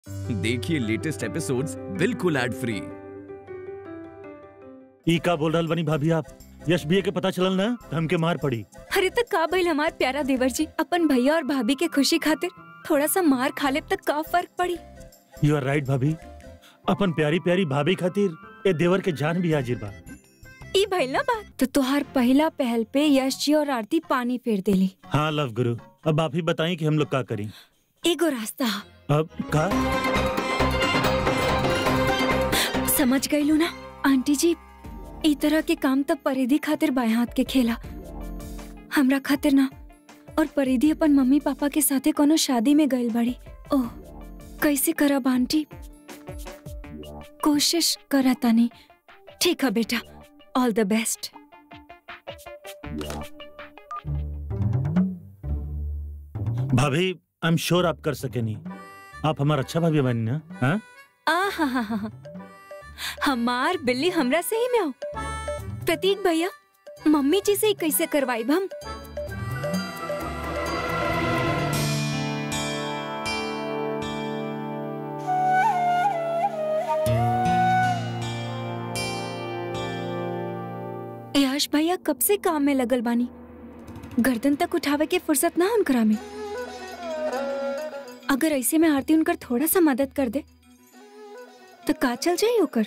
देखिए latest episodes बिल्कुल ad free ई का बोल रहल बनी भाभी आप यश भैया के पता चलल ना त हमके मार पड़ी अरे तक का भइल हमार प्यारा देवर जी अपन भैया और भाभी के खुशी खातिर थोड़ा सा मार खा ले तक का फर्क पड़ी यू आर राइट भाभी अपन प्यारी प्यारी भाभी खातिर ए देवर के जान भी हाजिर बा ई भइल ना बात तो तुहार पहला पहल पे यश जी और आरती पानी फेर देली हाँ लव गुरु अब आप ही बताएं कि हम लोग का करें एगो रास्ता हा। अब का समझ गईलू ना आंटी जी ई तरह के काम तब परिधि खातिर बाएं हाथ के खेला हमरा खातिर ना और परिधि अपन मम्मी पापा के साथे कोनो शादी में गइल बड़ी ओह कैसे करब आंटी कोशिश करा तानी ठीक है बेटा ऑल द बेस्ट भाभी आई एम श्योर आप कर सकेनी आप हमारा अच्छा भाभी बनी ना हाँ आ हा हा हा हा। हमार बिल्ली हमरा से ही में हो प्रतीक भैया मम्मी जी से ही कैसे करवाई हम यश भैया कब से काम में लगल बानी गर्दन तक उठावे के फुर्सत ना उनकरा में अगर ऐसे में आरती उनकर थोड़ा सा मदद कर दे तो का चल जाई ओकर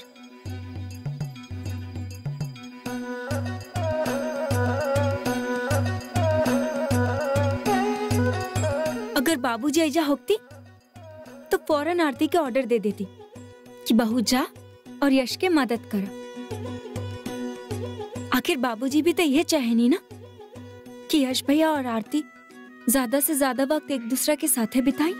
अगर बाबूजी ऐजा होती तो फौरन आरती के ऑर्डर दे देती कि बहू जा और यश के मदद कर आखिर बाबूजी भी तो ये चाहे नहीं ना कि यश भैया और आरती ज्यादा से ज्यादा वक्त एक दूसरे के साथे बिताई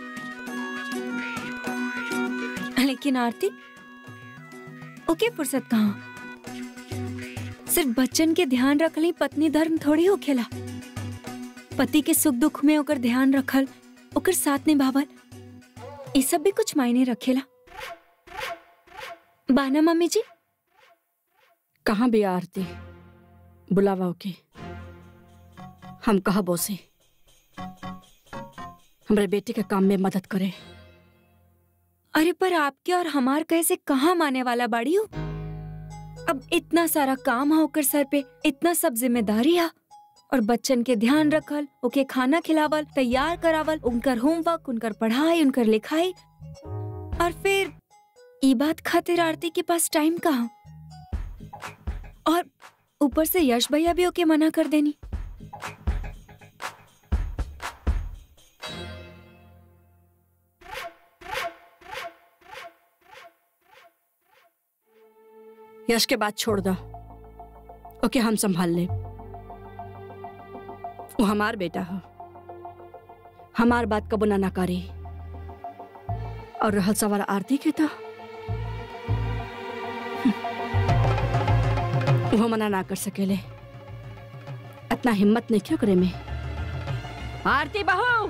लेकिन आरती ओके फुर्सत कहाँ सिर्फ बच्चन के ध्यान रखल ही पत्नी धर्म थोड़ी हो खेला पति के सुख दुख में ओकर ध्यान रखल ओकर साथ निभावल ये सब भी कुछ मायने रखेला बाना मम्मी जी कहाँ भी आरती बुलावा ओके हम कहा बोसे हमरे बेटे के काम में मदद करे अरे पर आपके और हमार कैसे कहाँ माने वाला बाड़ी हो अब इतना सारा काम है ओकर सर पे इतना सब जिम्मेदारी है और बच्चन के ध्यान रखल ओके खाना खिलावल तैयार करावल उनकर होमवर्क उनकर पढ़ाई उनकर लिखाई और फिर ई बात खातिर आरती के पास टाइम कहाँ और ऊपर से यश भैया भी ओके मना कर देनी यश के बात छोड़ दो ओके हम संभाल ले वो हमार बेटा हो हमार बात कबो ना नकारी और रहल सवाल आरती के तो वो मना ना कर सकेले इतना हिम्मत नहीं क्यों करे में आरती बहू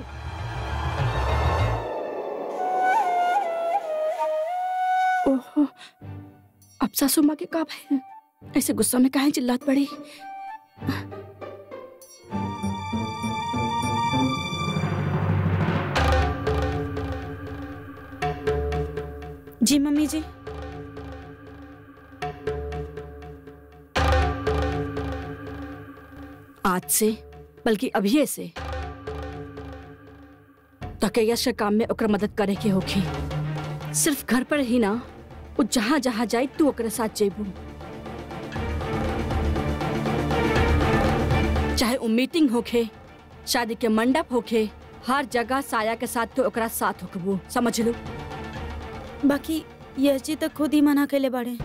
ओहो अब सासू माँ के का भाई ऐसे गुस्सा में काहे चिल्लात पड़ी जी मम्मी जी आज से बल्कि अभी से तके यश के काम में ओकर मदद करे के होखी सिर्फ घर पर ही ना वो जहाँ जहाँ जाए तू ओकरे साथ जेबू चाहे वो मीटिंग होखे शादी के मंडप होखे हर जगह साया के साथ तो ओकरा साथ होकबू समझ लो बाकी यश जी तो खुद ही मना कैले बाड़े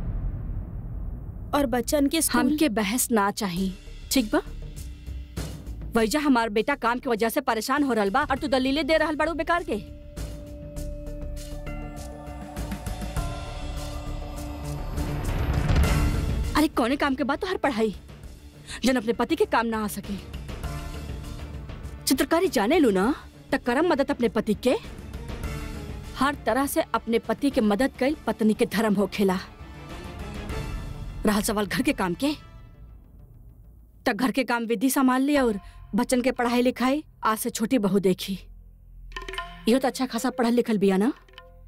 और बच्चन के स्कूल हमके बहस ना चाहिए ठीक बा वैजा हमार बेटा काम की वजह से परेशान हो रहल बा और तू दलीले दे रहल बाड़ू बेकार के अरे कौने काम के बाद तो हर पढ़ाई जन अपने पति के काम ना आ सके चित्रकारी जाने लू ना त करम मदद अपने पति के हर तरह से अपने पति के मदद कई पत्नी के धर्म हो खेला रहा सवाल घर के काम के तक घर के काम विधि संभाल लिया और बच्चन के पढ़ाई लिखाई आज से छोटी बहू देखी यो तो अच्छा खासा पढ़ल लिखल बिया ना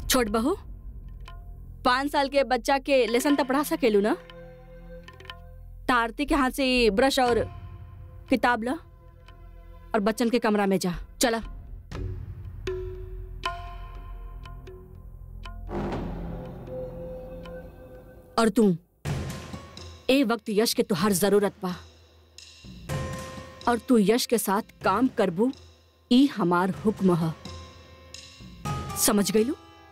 छोट बहू पाँच साल के बच्चा के लेसन तो पढ़ा सकेलू ना तारती के हाथ से ये ब्रश और किताब ला और बच्चन के कमरा में जा चला और तू ए वक्त यश के तुहार जरूरत बा और तू यश के साथ काम करबू ई हमार हुक्म ह समझ गईलू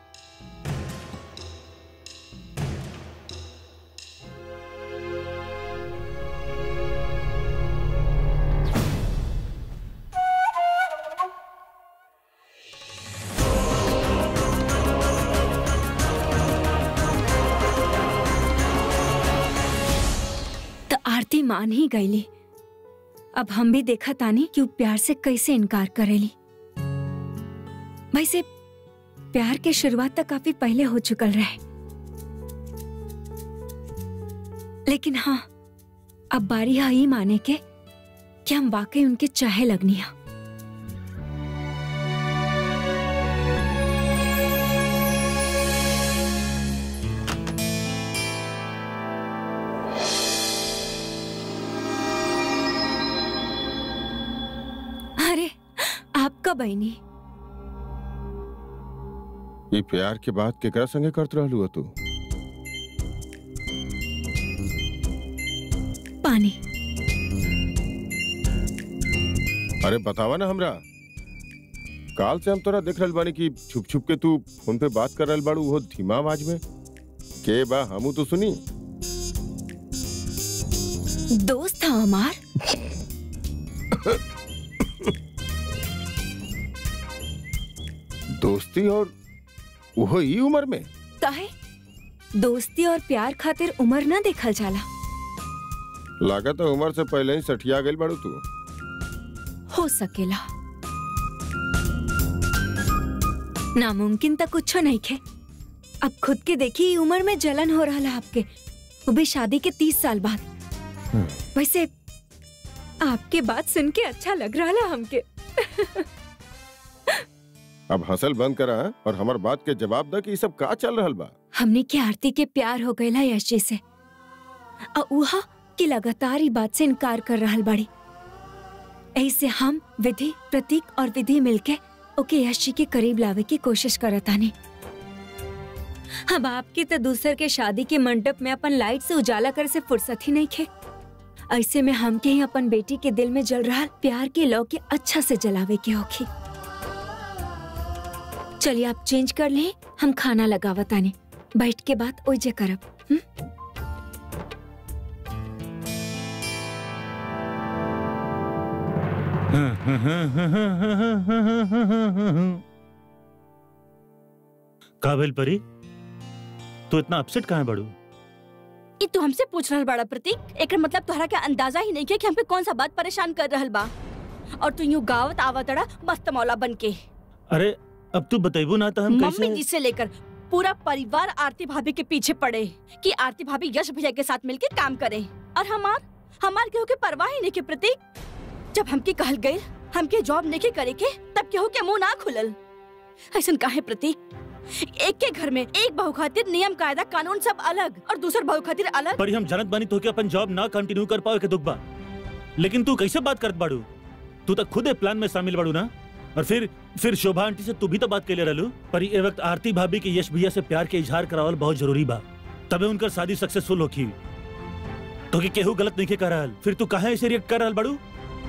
तो आरती मान ही गईली अब हम भी देखा तानी कि वो प्यार से कैसे इनकार करेली वैसे प्यार के शुरुआत तक काफी पहले हो चुकल रहे लेकिन हाँ अब बारी है ही माने के कि हम वाकई उनके चाहे लगनी है अरे आपका बहनी ये प्यार के बात केकरा संगे करत रहलू हो तू पानी अरे बतावा ना हमरा काल से हम तोरा देख रहल बानी कि छुप छुप के तू फोन पे बात कर रहल बाड़ू वो धीमा आवाज में के बा हमू तो सुनी दोस्त था हमार दोस्ती और वो ई उम्र में काहे दोस्ती और प्यार खातिर उम्र ना देखल जाला लागत है उम्र से पहले ही सठिया गई बाड़ू तू हो सकेला नामुमकिन तक कुछ नहीं खे अब खुद के देखी ई उम्र में जलन हो रहा है आपके वो भी शादी के तीस साल बाद वैसे आपके बात सुन के अच्छा लग रहा है हमके अब हंसल बंद करा और हमार बात के जवाब दा कि ये सब का चल रहल बा हमने के आरती के प्यार हो गया यश जी से और उहा कि लगातार ही बात से इनकार कर रहा बाड़ी ऐसे हम विधि प्रतीक और विधि मिलके ओके यश जी के करीब लावे की कोशिश करतानी अब आपकी तो दूसर के शादी के मंडप में अपन लाइट से उजाला करे से फुर्सत ही नहीं खे ऐसे में हम के ही अपन बेटी के दिल में जल रहा प्यार के लौ के अच्छा से जलावे के होखी चलिए आप चेंज कर लें हम खाना लगावतानी बैठ के बात ओइजे करब हुँ? काबिल परी तू इतना अपसेट कहाँ है बड़ू ई तू हमसे पूछ रहल बाड़ा प्रतीक एकर मतलब तोहरा के अंदाजा ही नहीं के कि हमके कौन सा बात परेशान कर रहल बा और तू यूं गावत आवतड़ा मस्त मौला बन के अरे अब तू बतेबू ना तो हम मम्मी जी कैसे से लेकर पूरा परिवार आरती भाभी के पीछे पड़े कि आरती भाभी यश भैया के साथ मिलकर काम करे और हमार हमार केहू के परवाह ही नहीं के प्रतीक जब हमके कहल गए हमके जॉब नहीं करे के तब केहू के मुंह ना खुलल ऐसन काहे प्रतीक एक के घर में एक बहू खातिर नियम कायदा कानून सब अलग और दूसर बहू खातिर अलग पर हम जानत बानी तो के अपन जॉब ना कंटिन्यू कर पाओ के दुख बा लेकिन तू कैसे बात करत बाड़ू तू तो खुद ए प्लान में शामिल बाड़ू ना और फिर फिर शोभा आंटी से तू भी तो बात कैले रहलू पर ए वक्त आरती भाभी के यश भैया से प्यार के इजहार करावल बहुत जरूरी बा तबे उनकर शादी सक्सेसफुल होखी तो के केहू गलत नहीं के कर रहल फिर तू काहे ऐसे रिएक्ट कर रहल बाड़ू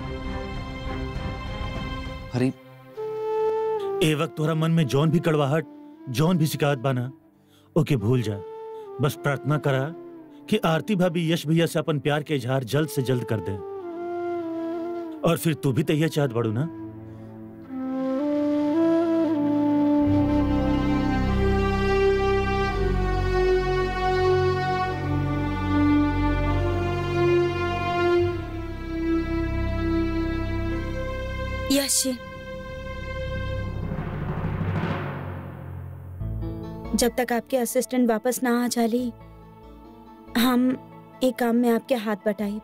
अरे ए वक्त तोरा मन में जौन भी कड़वाहट जौन भी शिकायत बाना ओके भूल जा बस प्रार्थना करा कि आरती भाभी यश भैया से अपन प्यार के इजहार जल्द से जल्द कर दे और फिर तू भी तो यह चाहत बड़ू ना यश जी जब तक आपके असिस्टेंट वापस ना आ जाली हम एक काम में आपके हाथ बटाई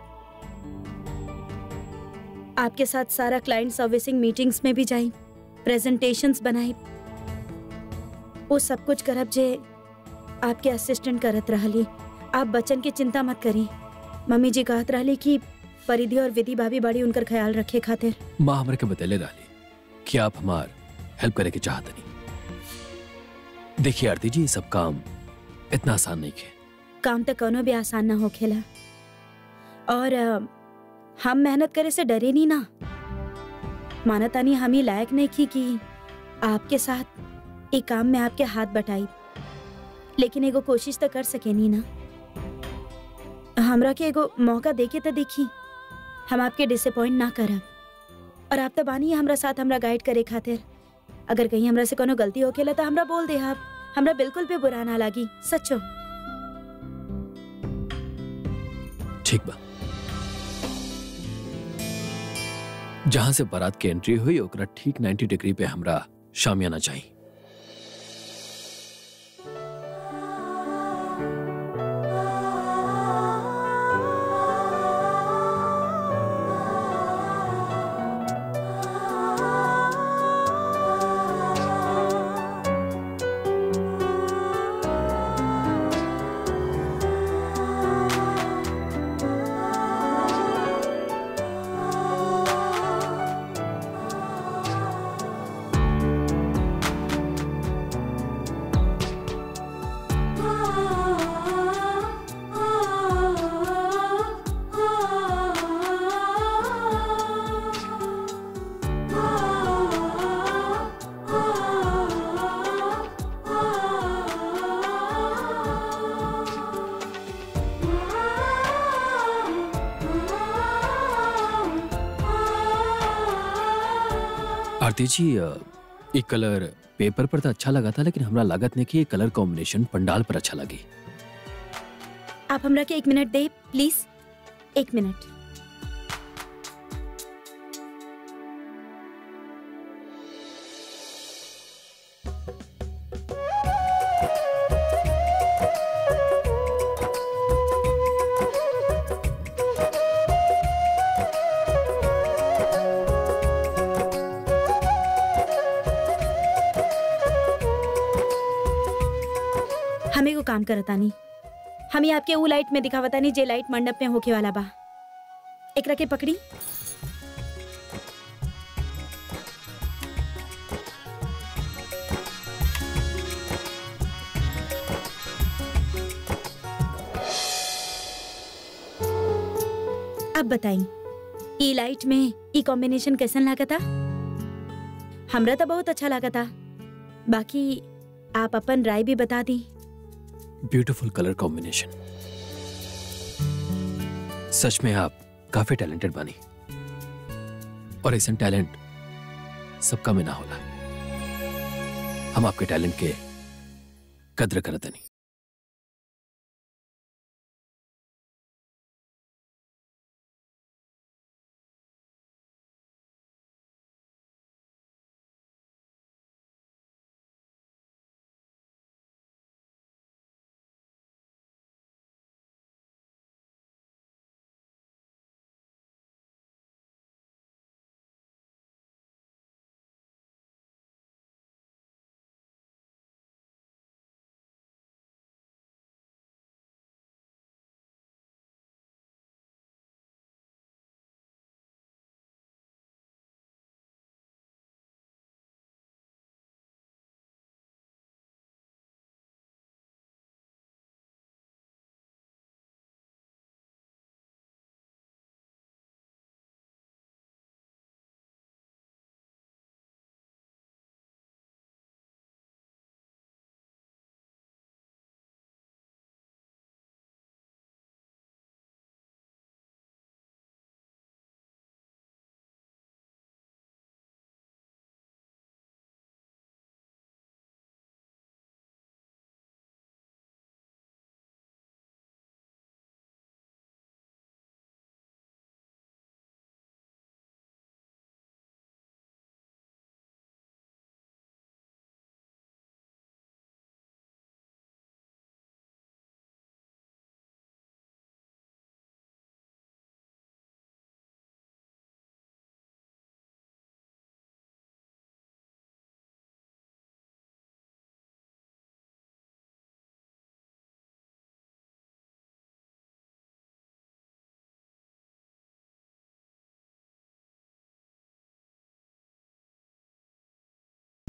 आपके साथ सारा क्लाइंट सर्विसिंग मीटिंग्स में भी जाई प्रेजेंटेशंस बनाई वो सब कुछ करब जे आपके असिस्टेंट करत रहली आप बच्चन की चिंता मत करी मम्मी जी कहत रहली कि परिधि और विधि भाभी बड़ी उनकर ख्याल रखे खातिर माँ हमरे के बतेले रहली कि आप हमार हेल्प करे के चाहत नहीं देखिए आरती जी ये सब काम इतना आसान नहीं है काम तो कोनो भी आसान ना होखेला और अ, हम मेहनत करे से डरे नहीं ना मानतानी हम ही लायक नहीं की कि आपके साथ एक काम में आपके हाथ बटाई लेकिन एगो कोशिश तो कर सके नहीं ना हमरा के एगो मौका देके तो देखी हम आपके डिसअपॉइंट ना करब और आप तो बानी हमरा साथ हमरा गाइड करे खातिर अगर कहीं हमरा से कोनो गलती होखेला तो हमरा बोल दे आप हमरा बिल्कुल भी बुरा ना लागी सच्चो ठीक बा जहां से बारात की एंट्री हुई ओकरा ठीक 90 डिग्री पे हमरा शामियाना चाहिए आरती जी अ, ये कलर पेपर पर तो अच्छा लगा था लेकिन हमरा लागत नहीं कि ये कलर कॉम्बिनेशन पंडाल पर अच्छा लगी आप हमरा के एक मिनट दे प्लीज एक मिनट हम एगो काम करतानी हम ही आपके ऊ लाइट में दिखावतानी जे लाइट मंडप में होके वाला बा एकरा के पकड़ी अब बताई ई लाइट में ई कॉम्बिनेशन कैसन लागता हमरा तो बहुत अच्छा लागता बाकी आप अपन राय भी बता दी ब्यूटीफुल कलर कॉम्बिनेशन सच में आप काफी टैलेंटेड बनी और ऐसा टैलेंट सबका में ना होला हम आपके टैलेंट के कद्र करते नहीं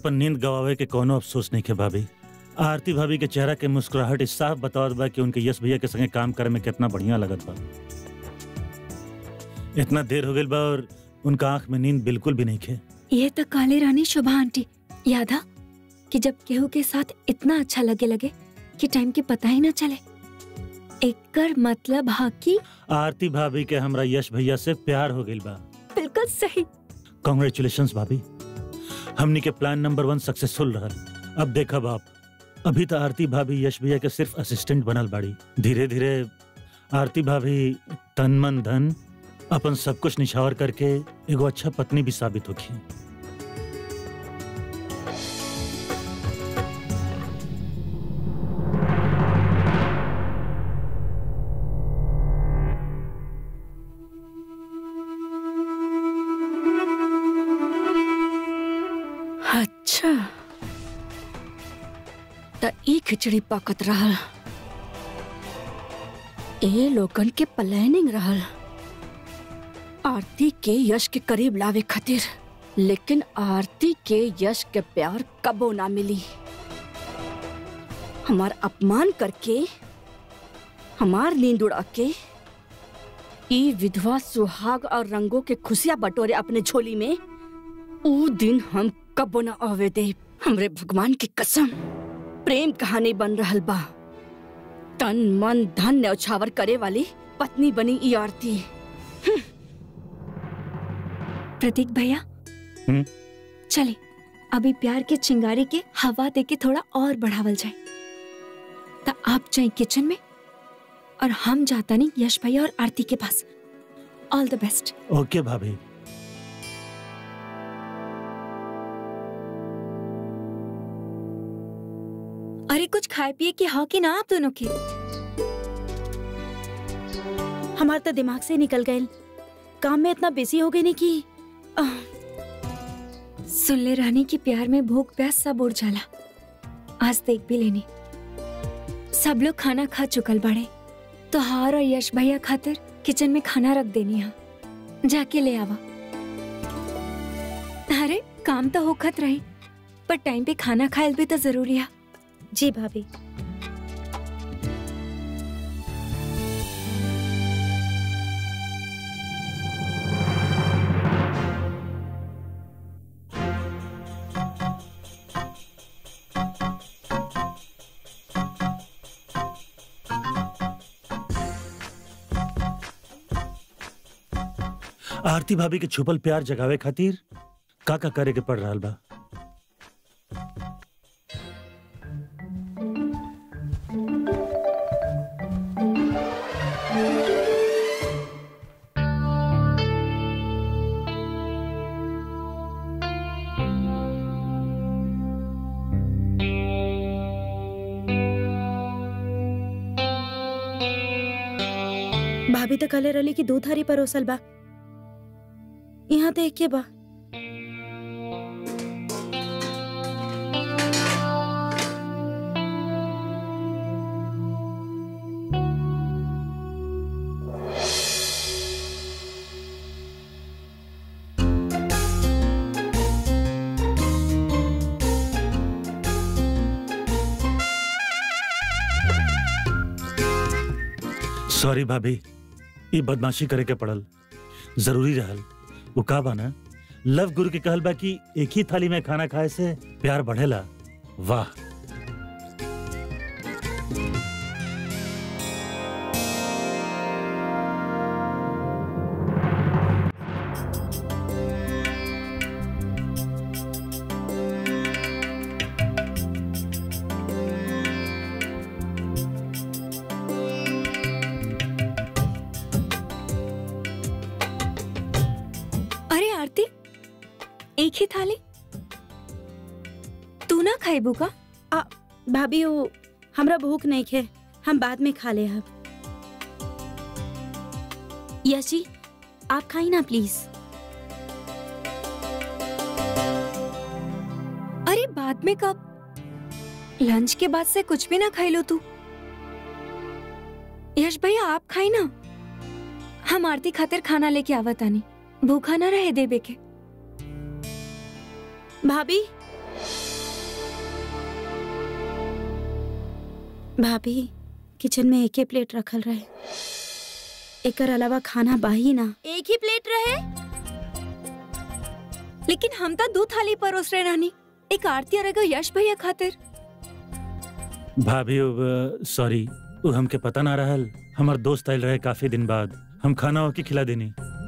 अपन नींद गवावे के कोनो अफसोस नहीं के भाभी आरती भाभी के चेहरा के मुस्कुराहट इस साफ बतावत बा कि उनके यश भैया के संगे काम करे में कितना बढ़िया लगत बा इतना देर हो गई बा और उनका आंख में नींद बिल्कुल भी नहीं खे ये तो काले रानी शोभा आंटी याद आ कि जब केहू के साथ इतना अच्छा लगे लगे कि टाइम के पता ही ना चले एकर मतलब हा कि आरती भाभी के हमरा यश भैया से प्यार हो गई बा बिल्कुल सही कॉन्ग्रेचुलेशन भाभी हमनी के प्लान नंबर वन सक्सेसफुल रहल अब देखा बाप अभी तो आरती भाभी यश भैया के सिर्फ असिस्टेंट बनल बाड़ी धीरे धीरे आरती भाभी तन मन धन अपन सब कुछ निछावर करके एगो अच्छा पत्नी भी साबित होगी अच्छा त ई खिचड़ी पकत रहल ए लोगन के प्लानिंग रहल आरती के यश के करीब लावे खातिर लेकिन आरती के यश के प्यार कबो ना मिली हमार अपमान करके हमार नींद उड़ा के ई विधवा सुहाग और रंगों के खुशियां बटोरे अपने झोली में ऊ दिन हम कबो न आवे दे हमरे भगवान की कसम प्रेम कहानी बन रहल बा तन मन धन न्यौछावर करे वाली पत्नी बनी ई आरती प्रतीक भैया हम्म? चले अभी प्यार के चिंगारी के हवा दे के थोड़ा और बढ़ावल जाए तो आप जाए किचन में और हम जाता नहीं यश भैया और आरती के पास ऑल द बेस्ट ओके भाभी अरे कुछ खाए पिए की हाँ कि ना आप दोनों के हमार तो दिमाग से निकल गए काम में इतना बिजी हो गई नहीं कि आह, सुन ले रानी की प्यार में भूख प्यास सब उड़ जाला आज देख भी लेनी सब लोग खाना खा चुकल बाड़े तो हार और यश भैया खातिर किचन में खाना रख देनी है जाके ले आवा अरे काम तो होखत रही पर टाइम पे खाना खायल भी तो जरूरी है जी भाभी आरती भाभी के छुपल प्यार जगावे खातिर का का करे के पड़ रहा बा भाभी तो कले रली की दो थारी परोसल बा यहाँ देख के बा सॉरी भाभी ये बदमाशी करे के पड़ल जरूरी रहल वो का बाना लव गुरु के कहल बा कि एक ही थाली में खाना खाए से प्यार बढ़ेला वाह अरे आरती एक ही थाली तू ना खाइबू का भाभी वो हमरा भूख नहीं खे हम बाद में खा ले अब यश जी आप खाई ना प्लीज अरे बाद में कब लंच के बाद से कुछ भी ना खाई लो तू यश भैया आप खाई ना हम आरती खातिर खाना लेके आवत आनी भूखा ना रहे देबे के भाभी भाभी किचन में एक ही प्लेट रखल रहे एकर अलावा खाना बाही ना एक ही प्लेट रहे लेकिन हम तो दो थाली परोस रहे रानी एक आरती और एगो यश भैया खातिर भाभी अब सॉरी वो हमके पता ना रहल हमार दोस्त आयल रहे काफी दिन बाद हम खाना होके खिला देनी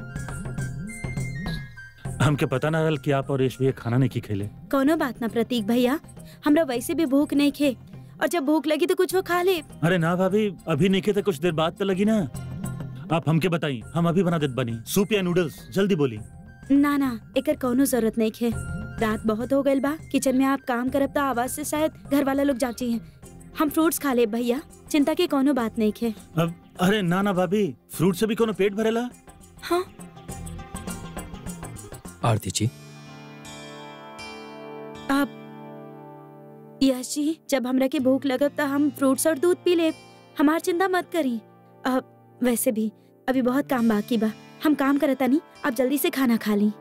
हमके पता ना रहल कि आप और यश भैया खाना नहीं की खेले कोनो बात ना प्रतीक भैया हमरा वैसे भी भूख नहीं खे और जब भूख लगी तो कुछ वो खा ले अरे ना भाभी अभी नहीं तो कुछ देर बाद तो लगी ना आप हमके बताई हम अभी बना देत बनी सूप या नूडल्स जल्दी बोली ना ना एकर कोनो जरूरत नहीं खे रात बहुत हो गइल बा किचन में आप काम करब तो आवाज से शायद घर वाला लोग जाची हैं हम फ्रूट्स खा ले भैया चिंता की कोनो बात नहीं खे अब अरे ना ना भाभी फ्रूट से भी कोनो पेट भरेला हाँ आरती जी आप यश जी जब हमरा के भूख लगब तो हम फ्रूट्स और दूध पी ले हमार चिंता मत करी अब वैसे भी अभी बहुत काम बाकी बा हम काम करता नहीं आप जल्दी से खाना खा ली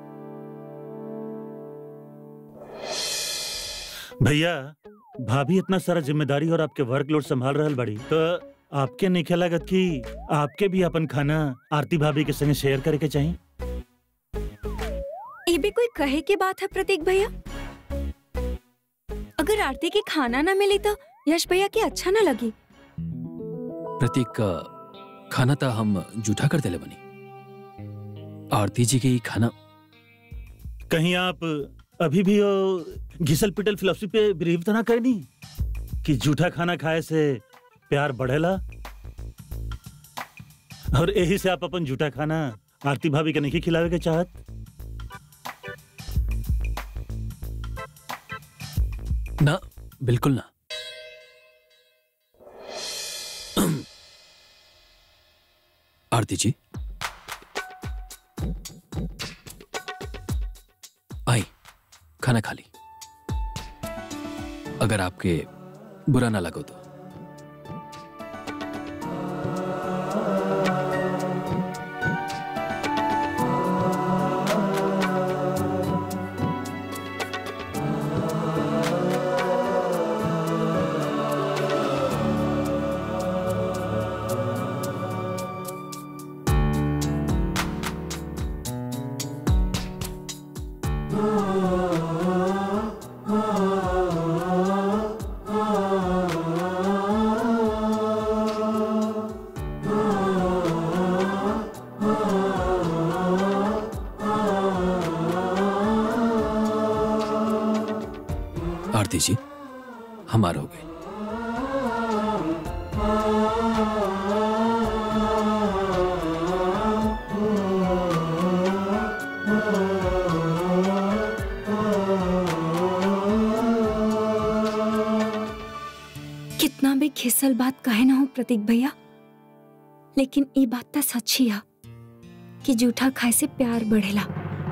भैया भाभी इतना सारा जिम्मेदारी और आपके वर्कलोड संभाल रहल बड़ी तो आपके नहीं लागत कि आपके भी अपन खाना आरती भाभी के संगे शेयर करे के चाहिए ये भी कोई कहे की बात है प्रतीक भैया अगर आरती के खाना ना मिली तो यश भैया के अच्छा ना लगी प्रतीक का खाना था हम जूठा कर देले बनी आरती जी के ही खाना कहीं आप अभी भी वो घिसल पिटल फिलोसफी पे बिलीव तो ना करनी कि जूठा खाना खाए से प्यार बढ़ेला और यही से आप अपन जूठा खाना आरती भाभी के नहीं खिलावे के चाहत ना बिल्कुल ना आरती जी आई खाना खा ली अगर आपके बुरा ना लगो तो आरती जी हमारा हो गई कितना भी खिसल बात कहे ना हो प्रतीक भैया लेकिन ये बात तो सच्ची है कि जूठा खाए से प्यार बढ़ेला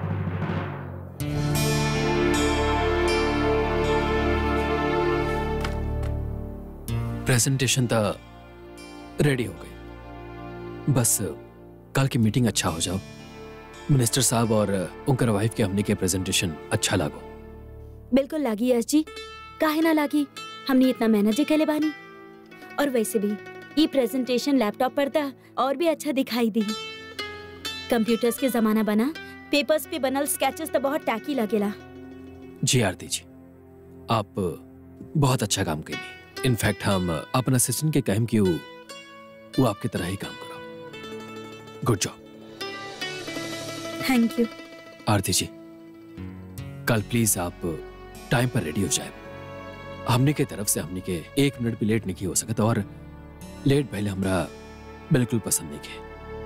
प्रेजेंटेशन तो रेडी हो गई बस कल की मीटिंग अच्छा हो जाओ मिनिस्टर साहब और उनकर वाइफ के हमने के प्रेजेंटेशन अच्छा लागो बिल्कुल लागी यश जी काहे ना लागी हमने इतना मेहनत जी कैले बानी और वैसे भी ये प्रेजेंटेशन लैपटॉप पर था और भी अच्छा दिखाई दी कंप्यूटर्स के जमाना बना पेपर्स पे बनल स्केचेस तो बहुत टैकी लगेला जी आरती जी आप बहुत अच्छा काम करी इनफैक्ट हम अपन असिस्टेंट के कहम कि वो वो आपकी तरह ही काम करो good job thank you Aarti ji कल प्लीज आप टाइम पर रेडी हो जाए हमने के तरफ से हमने के एक मिनट भी लेट नहीं हो सकता और लेट पहले हमरा बिल्कुल पसंद नहीं के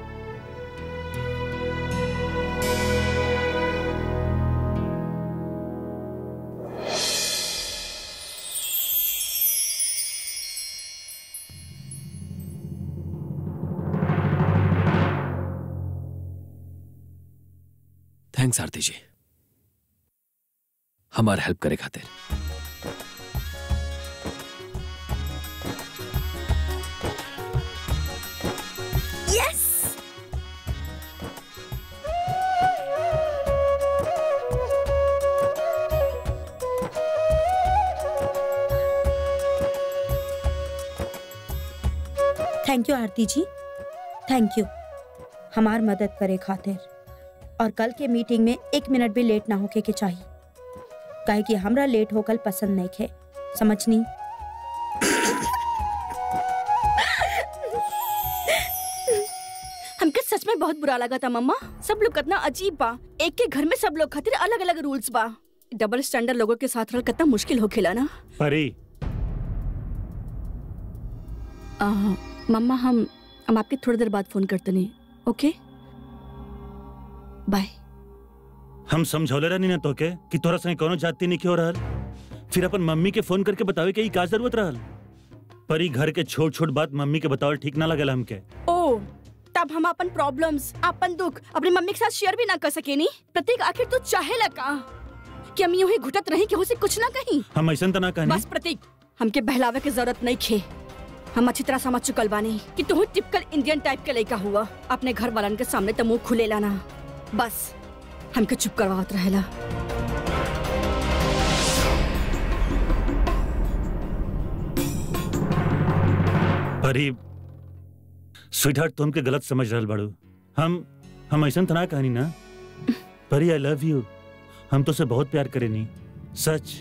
थैंक्स आरती जी हमार हेल्प करे खातिर यस थैंक यू आरती जी थैंक यू हमार मदद करे खातिर और कल के मीटिंग में एक मिनट भी लेट ना होके के चाहिए काहे कि हमरा लेट होकल पसंद नहीं खे समझनी हमके सच में बहुत बुरा लगा था मम्मा सब लोग कितना अजीब बा एक के घर में सब लोग खातिर अलग अलग रूल्स बा डबल स्टैंडर्ड लोगों के साथ रहल कितना मुश्किल हो खेला ना परी आ, मम्मा हम हम आपके थोड़ी देर बाद फोन करते नहीं ओके बाय हम समझौले रहनी ना तोके कि तोरा संग कोनो जाति नहीं क्यों रहल फिर अपन मम्मी के फोन करके बतावे के ई का जरूरत रहल परी घर के छोट छोट बात मम्मी के बतावल ठीक ना लगल हमके ओ तब हम अपन प्रॉब्लम्स अपन दुख अपनी मम्मी के साथ शेयर भी ना कर सके नी प्रतीक आखिर तू चाहे लगा कि हम यूं ही घुटत रही कि उसे कुछ ना कहीं हम ऐसा तना कहनी बस प्रतीक हमके बहलावे की जरूरत नहीं खे हम अच्छी तरह समझ चुकल बानी कि तू टिपिकल इंडियन टाइप के लड़का हुआ अपने घर वालन के सामने तो मुंह खुले लाना बस हमके चुप करवावत रहेला परी स्वीटहार्ट तुम के गलत समझ रहल बाड़ू हम हम ऐसा तना कहनी ना परी आई लव यू हम तो से बहुत प्यार करेनी सच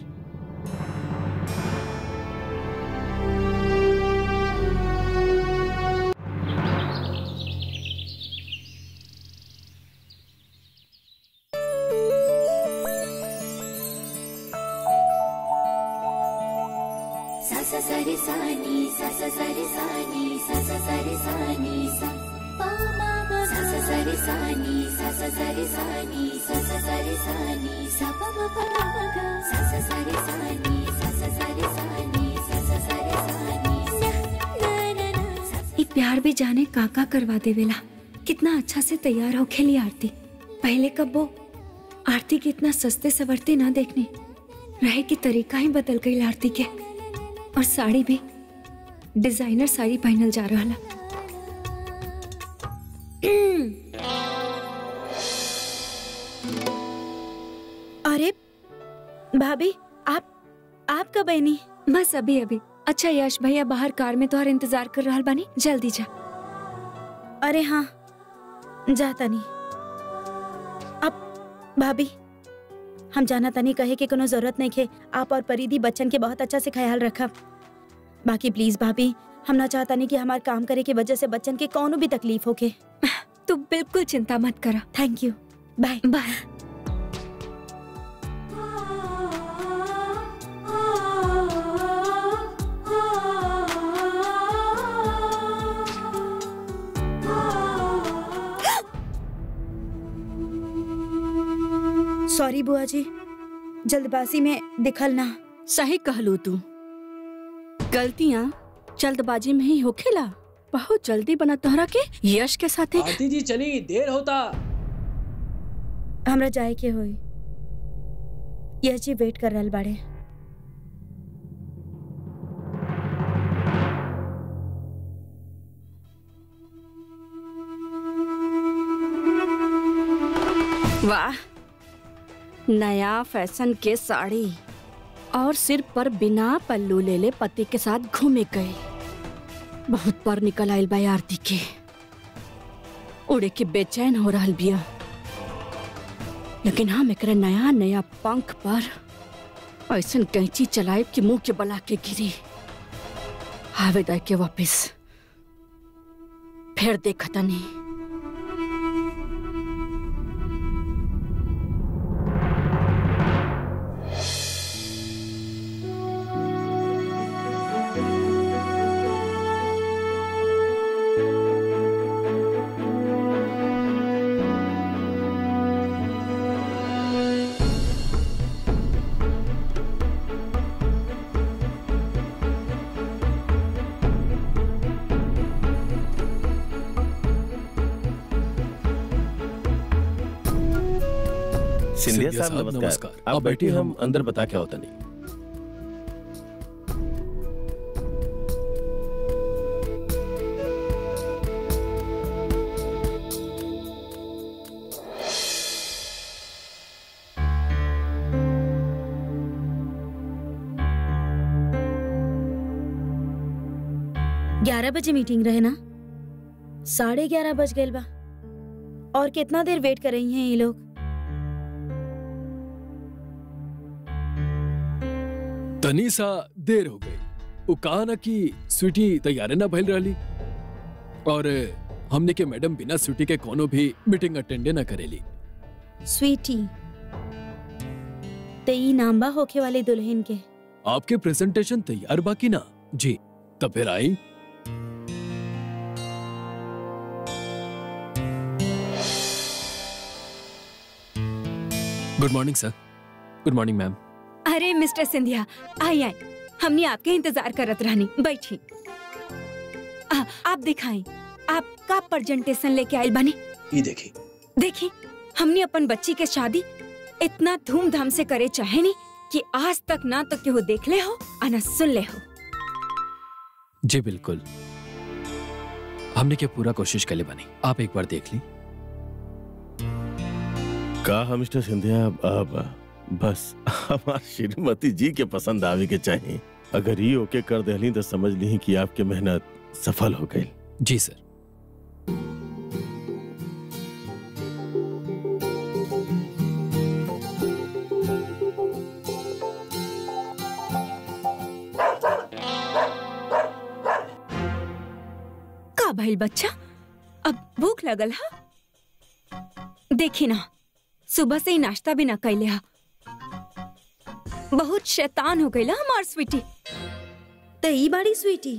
सा सा सा रे सा नी सा सा सा रे सा नी सा सा सा रे सा नी सा पा मा मा सा सा सा रे सा नी सा सा सा रे सा नी सा सा सा रे सा नी सा पा मा पा मा पा गा सा सा सा रे सा नी सा सा सा रे सा नी सा सा सा रे सा नी सा ना ना ना सा सा ये प्यार भी जाने काका करवा देवेला कितना अच्छा से तैयार हो खेली आरती पहले कब वो आरती की इतना सस्ते सवरते ना देखने रहे की तरीका ही बदल गई आरती के और साड़ी भी डिजाइनर साड़ी पहनल जा रहा अरे भाभी आप आप कब बहनी बस अभी अभी अच्छा यश भैया बाहर कार में तोहर इंतजार कर रहा बानी जल्दी जा अरे हाँ जाता नहीं अब भाभी हम जाना तनी कहे कि कोनो जरूरत नहीं खे आप और परिधि बच्चन के बहुत अच्छा से ख्याल रखब बाकी प्लीज भाभी हम ना चाहता नहीं कि हमारे काम करे की वजह से बच्चन के कोनो भी तकलीफ होके तू बिल्कुल चिंता मत करा thank you bye bye sorry बुआ जी जल्दबाजी में दिखल ना सही कहलू तू गलतियाँ जल्दबाजी में ही होखेला बहुत जल्दी बना तोहरा के यश के साथे आरती जी चली देर होता हमरा जाए के होई यह जी वेट कर रहल बाड़े वाह नया फैशन के साड़ी और सिर पर बिना पल्लू ले ले पति के साथ घूमे गए बहुत पर निकल आयल बा आरती के उड़े के बेचैन हो रहल बिया लेकिन हम एकरे नया नया पंख पर ऐसन कैंची चलाए कि मुंह के बला के गिरी आवे दाय के वापिस फिर देखता नहीं सिंधिया साहब नमस्कार आप बैठिए हम अंदर बता क्या होता नहीं ग्यारह बजे मीटिंग रहे ना साढ़े ग्यारह बज गए बा और कितना देर वेट कर रही हैं ये लोग तनी सा देर हो गई वो कहा ना कि स्वीटी तैयारे ना भइल रहली और हमने के मैडम बिना स्वीटी के कोनो भी मीटिंग अटेंडे ना करेली स्वीटी तेई नाम्बा होखे वाली दुल्हन के आपके प्रेजेंटेशन तैयार बाकी ना जी तब फिर आई good morning sir good morning ma'am अरे मिस्टर सिंधिया आई आई हमने आपके इंतजार करत रहनी बैठी आ, आप दिखाएं आप का प्रेजेंटेशन लेके आयल बनी ये देखी देखी हमने अपन बच्ची के शादी इतना धूमधाम से करे चाहे नहीं कि आज तक ना तो केहू देख ले हो आ ना सुन ले हो जी बिल्कुल हमने क्या पूरा कोशिश कर ले बनी आप एक बार देख ली कहा मिस्टर सिंधिया अब बस हमार श्रीमती जी के पसंद आवे के चाहिए अगर ये ओके कर देली तो समझ ली कि आपके मेहनत सफल हो गई जी सर का भइल बच्चा अब भूख लगल हा देखी ना सुबह से ही नाश्ता भी ना कैले हा बहुत शैतान हो गई हमार स्वीटी तो ई बाड़ी स्वीटी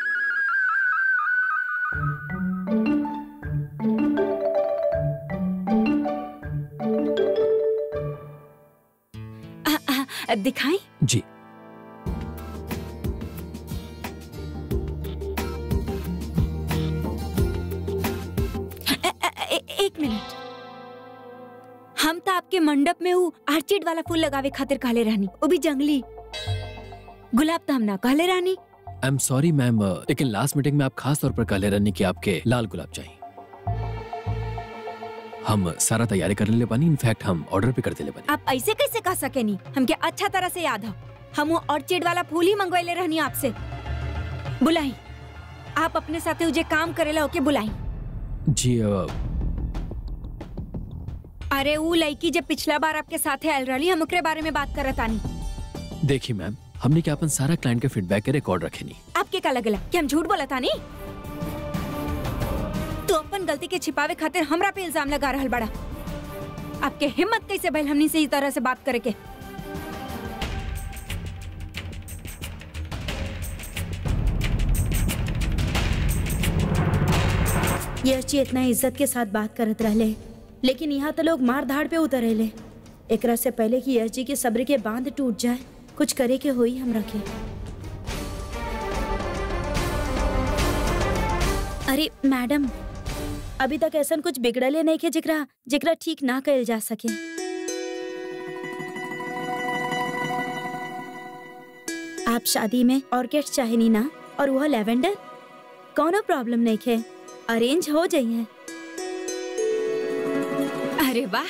आ, आ, दिखाई जी ए, ए, ए, एक मिनट हम तो आपके मंडप में वो आर्चिड वाला फूल लगावे खातिर कहले रहनी वो भी जंगली गुलाब तो हम ना कहले रहनी आई एम सॉरी मैम लेकिन लास्ट मीटिंग में आप खास तौर पर कहले रहने कि आपके लाल गुलाब चाहिए हम सारा तैयारी कर ले पानी इनफैक्ट हम ऑर्डर भी कर दे ले पानी आप ऐसे कैसे कह सके नहीं हमके अच्छा तरह से याद हो हम वो ऑर्चिड वाला फूल ही मंगवाइले रहनी आपसे बुलाई आप अपने साथे उजे काम करेला होके बुलाई जी अ, अरे वो लड़की जब पिछला बार आपके साथे आयल रही हम ओकरे बारे में बात करत आनी देखिए मैम हमने क्या अपन सारा क्लाइंट के फीडबैक के रिकॉर्ड रखे नहीं आपके का लगला कि हम झूठ बोला था नहीं तो अपन गलती के छिपावे खातिर हमरा पे इल्जाम लगा रहल बड़ा आपके हिम्मत कैसे भइल हमनी से इस तरह से बात करे के यश इतना इज्जत के साथ बात करत रहले लेकिन यहाँ तो लोग मार धाड़ पे उतरेले एकरा से पहले कि यश जी के सब्र के बांध टूट जाए कुछ करे के होई हम रखे अरे मैडम अभी तक ऐसा कुछ बिगड़ले नहीं के जिकरा जिकरा ठीक ना कल जा सके आप शादी में ऑर्केस्ट्रा चाहेनी ना और वह लेवेंडर कोनो प्रॉब्लम नहीं खे अरेंज हो जाइए अरे वाह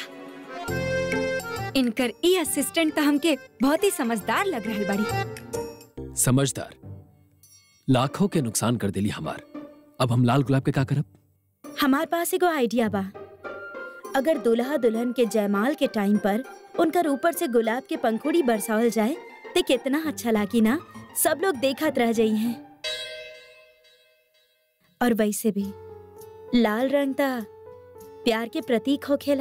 इनकर ई असिस्टेंट तो हमके बहुत ही समझदार लग रहल बड़ी समझदार लाखों के नुकसान कर दिली हमार अब हम लाल गुलाब के का करब हमारे पास एगो आइडिया बा अगर दुल्हा दुल्हन के जयमाल के टाइम पर उनकर ऊपर से गुलाब के पंखुड़ी बरसावल जाए तो कितना अच्छा लागी ना सब लोग देखत रह जाई हैं और वैसे भी लाल रंग ता प्यार के प्रतीक होखेला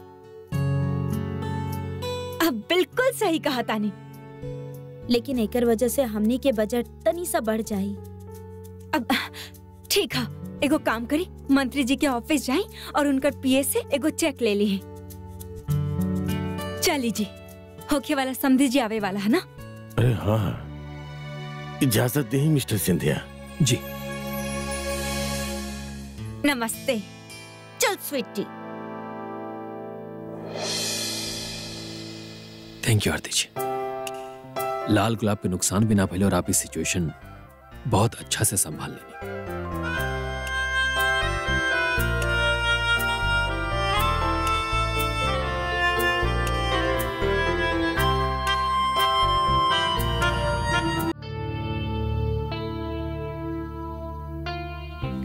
अब बिल्कुल सही कहा तानी लेकिन एकर वजह से हमनी के बजट तनी सा बढ़ जाई अब ठीक है एगो काम करी मंत्री जी के ऑफिस जाई और उनकर पीए से एगो चेक ले ली चली जी होखे वाला समझी जी आवे वाला है ना अरे हाँ इजाजत दे मिस्टर सिंधिया जी नमस्ते चल स्वीटी थैंक यू आरती जी लाल गुलाब के नुकसान भी ना पहले और आप इस सिचुएशन बहुत अच्छा से संभाल लेनी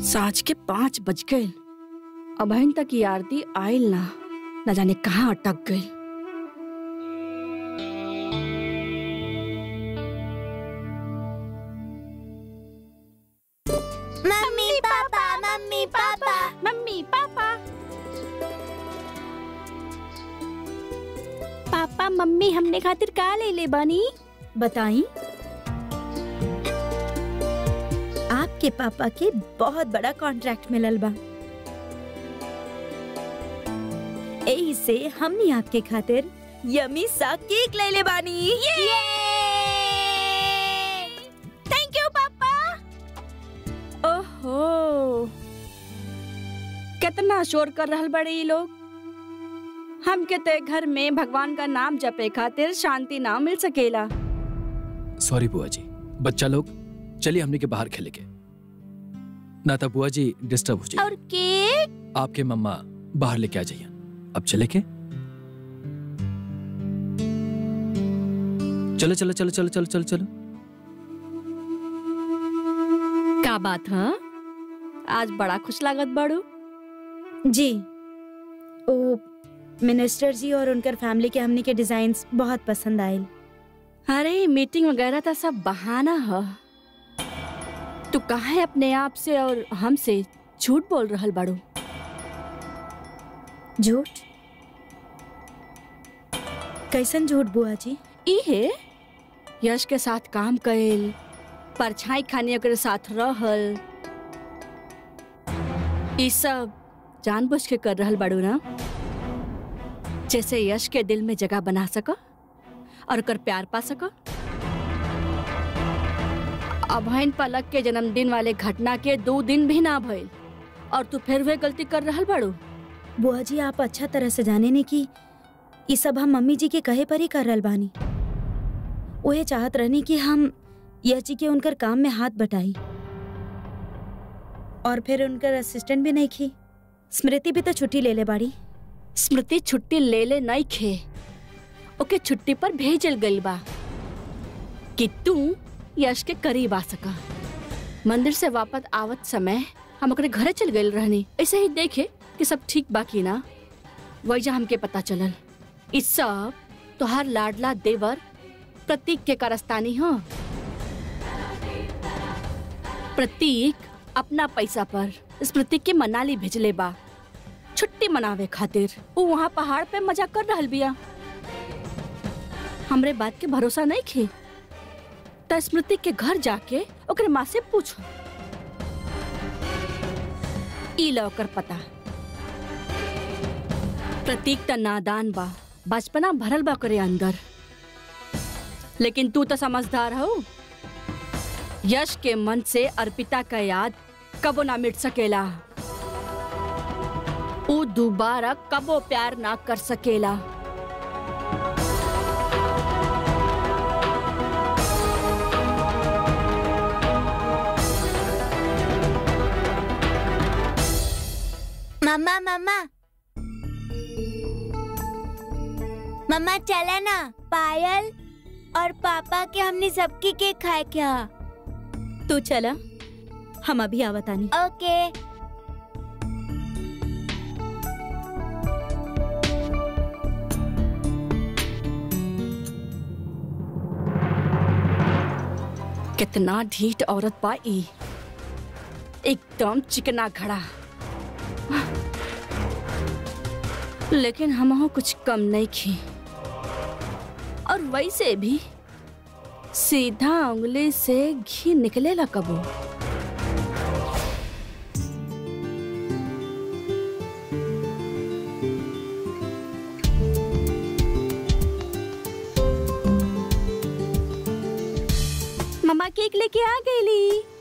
साँझ के पाँच बज गए अबहन तक ये आरती आयल ना न जाने कहाँ अटक गई mummy papa mummy papa mummy papa papa mummy हमने खातिर का ले ले बानी बताई आपके पापा के बहुत बड़ा कॉन्ट्रैक्ट मिलल बा एही से हमनी आपके खातिर यमी सा केक ले ले बानी थैंक यू पापा ओहो कितना शोर कर रहल बड़े ये लोग हम के ते घर में भगवान का नाम जपे खातिर शांति ना मिल सकेला सॉरी बुआ जी बच्चा लोग चलिए हमने के बाहर खेले के ना तो बुआ जी डिस्टर्ब हो जाए और केक आपके मम्मा बाहर लेके आ जाइए अब चले के चलो चलो चलो चलो चलो चलो चलो का बात हाँ आज बड़ा खुश लागत बाड़ू जी ओ मिनिस्टर जी और उनकर फैमिली के हमनी के डिजाइन्स बहुत पसंद आयल अरे मीटिंग वगैरह तो सब बहाना है तू कहा है अपने आप से और हमसे झूठ बोल रहल बाड़ू झूठ कैसन झूठ बुआ जी इहे यश के साथ काम करेल परछाई खाने के साथ रहल ई सब जानबूझ के कर रहल बाड़ू ना जैसे यश के दिल में जगह बना सका और कर प्यार पा सका अभयन पलक के जन्मदिन वाले घटना के दो दिन भी ना भइल और तू फिर वह गलती कर रहल बाड़ू बुआ जी आप अच्छा तरह से जाने ने कि ये सब हम मम्मी जी के कहे पर ही कर रहल बानी उहे चाहत रहनी कि हम यश जी के उनकर काम में हाथ बटाई और फिर उनकर असिस्टेंट भी नहीं की स्मृति भी तो छुट्टी ले ले बाड़ी स्मृति छुट्टी ले ले नहीं खे ओके छुट्टी पर भेजल गइल बा कि तू यश के करीब आ सका मंदिर से वापस आवत समय हम ओकरे घरे चल गइल रहनी ऐसे ही देखे कि सब ठीक बाकी ना वैजा हमके पता चलल ई सब तोहार लाडला देवर प्रतीक के कारस्तानी हो प्रतीक अपना पैसा पर स्मृति के मनाली भेजले बा छुट्टी मनावे खातिर वो वहाँ पहाड़ पे मजा कर रहल बिया हमरे बात के भरोसा नहीं खे त स्मृति के घर जाके ओकरे माँ से पूछो ई ला ओकर पता प्रतीक त नादान बा बचपना भरल बा करे अंदर लेकिन तू तो समझदार हो यश के मन से अर्पिता का याद कबो ना मिट सकेला ऊ दोबारा कबो प्यार ना कर सकेला मम्मा मम्मा मम्मा चला ना पायल और पापा के हमने सबकी केक खाए क्या तू चला हम अभी आवतानी ओके कितना ढीठ औरत बा ई एकदम चिकना घड़ा लेकिन हम कुछ कम नहीं खी और वैसे भी सीधा उंगली से घी निकलेला कबो मम्मा केक लेके आ गईली